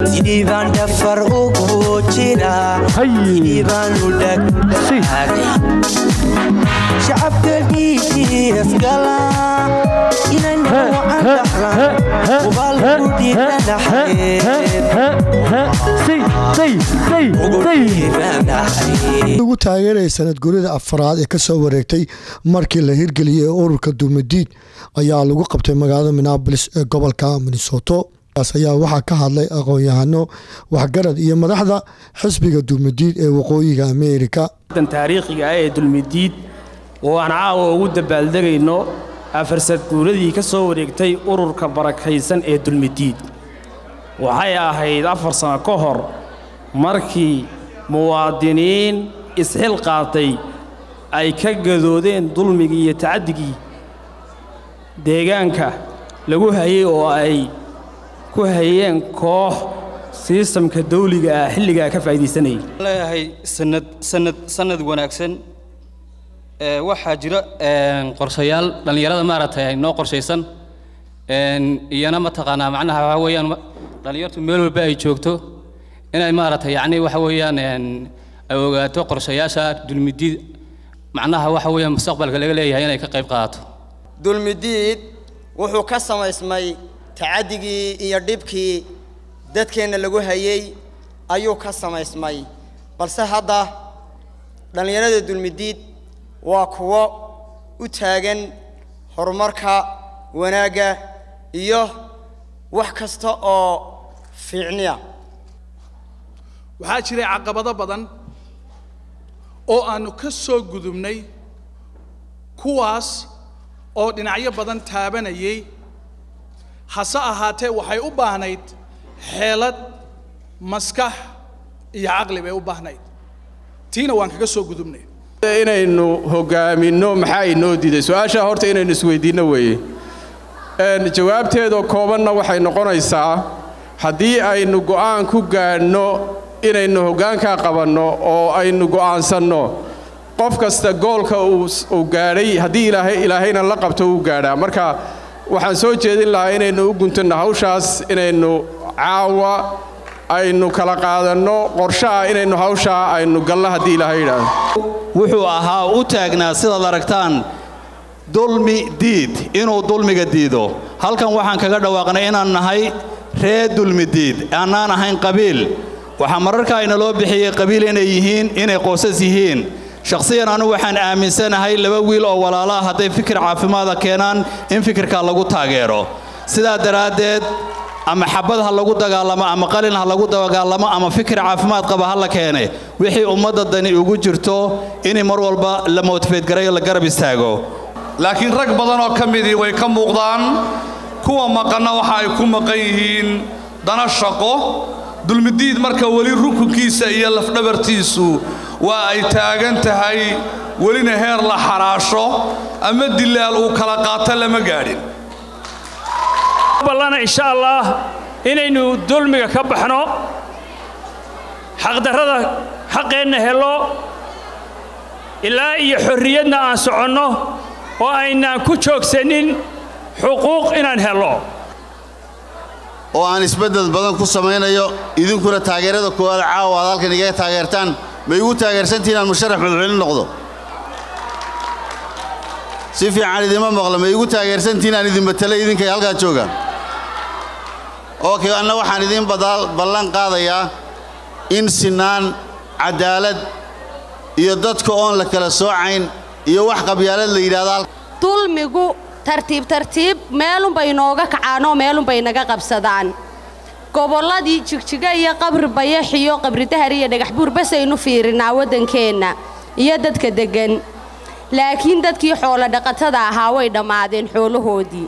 sidii baan dhafar ugu jira sidii baanu dhagdhagay shacabka dhiigiisgala inaynu wacan dhaxlan ubaalku ugu taageeraya sanad gurida afaraad ee kasoo wareegtay markii la hirgeliyey ururka duumadiid ayaa lagu qabtay magaalada minneabolis ee gobolka minnesoto kaas ayaa waxaa ka hadlay aqoon-yahano waxgarad iyo madaxda xisbiga duumadiid ee waqooyiga ameerika dan taariikhiga ah ee dulmidiid oo aan caawa ugu dabaaldegayno afarsad guuradii ka soo wareegtay ururka barakaysan ee dulmidiid waxay ahayd afar sano ka hor markii muwaadiniin isxil qaatay ay ka gadoodeen dulmigii iyo tacaddigii deegaanka lagu hayay oo ay ku hayeen koox siistamka dawliga ah xilligaa ka faa'iidaysanayay leeyahay sanad sanad sanad wanaagsan ee waxaa jira qorshayaal dhallinyarada maaragtay ay noo qorshaysan iyana mataqaanaa macnaha waxa weeyaan dhallinyartu meel walba ay joogto inay maaragtay yacni waxa weeyaan ay ogaato qorshayaasha dulmidiid macnaha waxa weeyaan mustaqbalka laga leeyahay inay ka qayb qaadato dulmidiid wuxuu ka samaysmay tacaddigii iyo dhibkii dadkeenna lagu hayey ayuu ka samaysmay balse hadda dhallinyarada dulmidiid waa kuwo u taagan horumarka wanaagga iyo wax kasta oo fiicniya waxaa jiray caqabado badan oo aannu ka soo gudubnay kuwaas oo dhinacyo badan taabanayay hase ahaatee waxay u baahnayd xeelad maskax iyo caqli bay u baahnayd tiina waan kaga soo gudubnay inaynu hogaaminno maxaa inoo diiday su-aashaa horta inaynu isweydiinno weeye jawaabteedoo koobanna waxay noqonaysaa haddii aynu go'aan ku gaadhno inaynu hoggaankaa qabanno oo aynu go'aansanno qof kasta goolka uu gaadhay haddii ilaahayna la qabto uu gaadhaa marka waxaan soo jeedin lahaa inaynu u guntanno hawshaas inaynu caawa aynu kala qaadanno qorshaha inaynu hawshaa aynu galno haddii ilaahay yidhaahdo wuxuu ahaa u taagnaa sidaad aragtaan dulmi diid inuu dulmiga diido halkan waxaan kaga dhawaaqnay inaan nahay ree dulmi diid aanaan ahayn qabiil waxaa mararka aynaloo bixiyey qabiil inay yihiin inay qoysas yihiin shakhsiyan anigu waxaan aaminsanahay laba wiil oo walaalo ah hadday fikir caafimaada keenaan in fikirkaa lagu taageero sidaa daraaddeed ama xabad ha lagu dagaalamo ama qalin ha lagu dagaalamo ama fikir caafimaad qaba ha la keene wixii ummadda dani ugu jirto inay mar walba la motifeedgarayo la garab istaago laakiin rag badan oo ka midii way ka muuqdaan kuwa maqanna waxa ay ku maqan yihiin dana shaqo dulmidiid marka weli rukunkiisa iyo lafdhabartiisu waa ay taagan tahay welina heer la xaraasho ama dilaal uu kala qaato lama gaadhin ballana insha allah inaynu dulmiga ka baxno xaqdarrada xaqeenna helo ilaa iyo xorriyadna aan soconno oo aynaan ku joogsanin xuquuq inaan helo oo aan isbeddel badan ku samaynayo idinkuna taageerada koowaad caawa aad halkan igaga taageertaan ma igu taageersantihin aan musharax madaxweyne noqdo si fiican idima maqlo ma igu taageersantihin aan idin matalo idinkay halkaa joogaan okay anna waxaan idiin ballan qaadayaa in sinaan caddaalad iyo dadka oon la kala soocayn iyo wax qabyaalad la yidhahdo dulmigu tartiib tartiib meelunbay nooga kacaanoo meelunbay naga qabsadaan gobolladii jigjiga iyo qabri bayax iyo qabri dahar iyo dhagaxbuur basaynu fiirinaa waddankeenna iyo dadka deggan laakiin dadkii xoolo dhaqatada ahaa way dhammaadeen xoolahoodii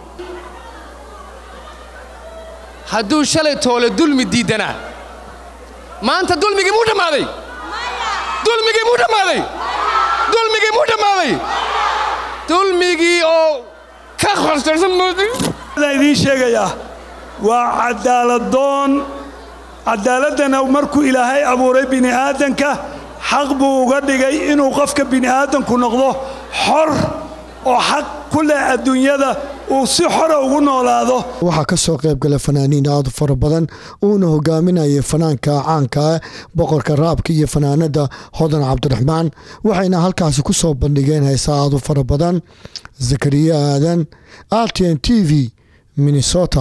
hadduu shalay toole dulmi diiddanaa maanta dulmigii muu dhammaaday dulmigii muu dhammaaday dulmigii muu dhammaaday dulmigii oo ka khostarsan idiin sheegayaa waa cadaaladdoon caddaaladdana markuu ilaahay abuuray bini'aadanka xaq buu uga dhigay inuu qofka bini'aadanku noqdo xor oo xaq ku leh adduunyada uu si xora ugu noolaado waxaa ka soo qayb galay fanaaniin aad u fara badan uuna hogaaminayay fanaanka caanka ah boqorka raabka iyo fanaanada hodan cabdiraxmaan waxayna halkaasi ku soo bandhigeen heesaa aad u fara badan zakariya aadan rtn t v minnesota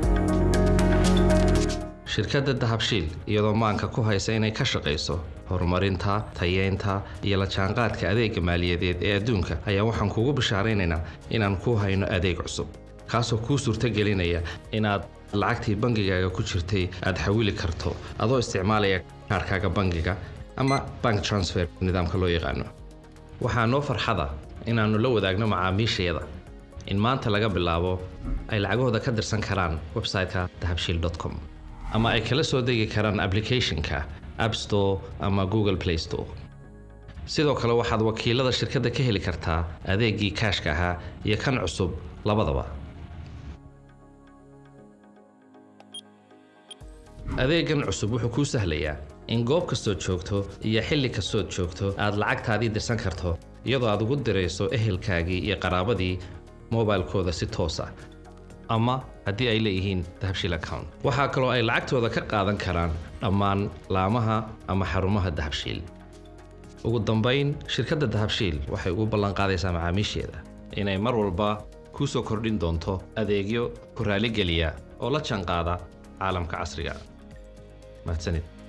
shirkadda dahabshiil iyadoo maanka ku haysa inay ka shaqayso horumarinta tayeynta iyo la jaanqaadka adeega maaliyadeed ee adduunka ayaa waxaan kugu bishaaraynaynaa inaan ku hayno adeeg cusub kaasoo kuu suurtagelinaya inaad lacagtii bangigaaga ku jirtay aad xawili karto adoo isticmaalaya kaarkaaga bangiga ama bank transfer nidaamka loo yaqaano waxaa noo farxada inaannu la wadaagno macaamiishayada in maanta laga bilaabo ay lacagahooda ka dirsan karaan website-ka dahabshiil com ama ay kala soo degi karaan applicationka app store ama google play store sidoo kale waxaad wakiilada shirkadda ka heli kartaa adeegii kaashka ahaa iyo kan cusub labadaba adeegan cusub wuxuu kuu sahlayaa in goob kastood joogto iyo xilli kastood joogto aad lacagtaadii dirsan karto iyadoo aad ugu dirayso ehelkaagii iyo qaraabadii mobilkooda si toos ah ama haddii ay leeyihiin dahabshiil account waxaa kaloo ay lacagtooda ka qaadan karaan dhammaan laamaha ama xarumaha dahabshiil ugu dambayn shirkadda dahabshiil waxay ugu ballanqaadaysaa macaamiisheeda inay mar walba kuu soo kordhin doonto adeegyo ku raaligeliya oo la jaanqaada caalamka casriga mahadsanid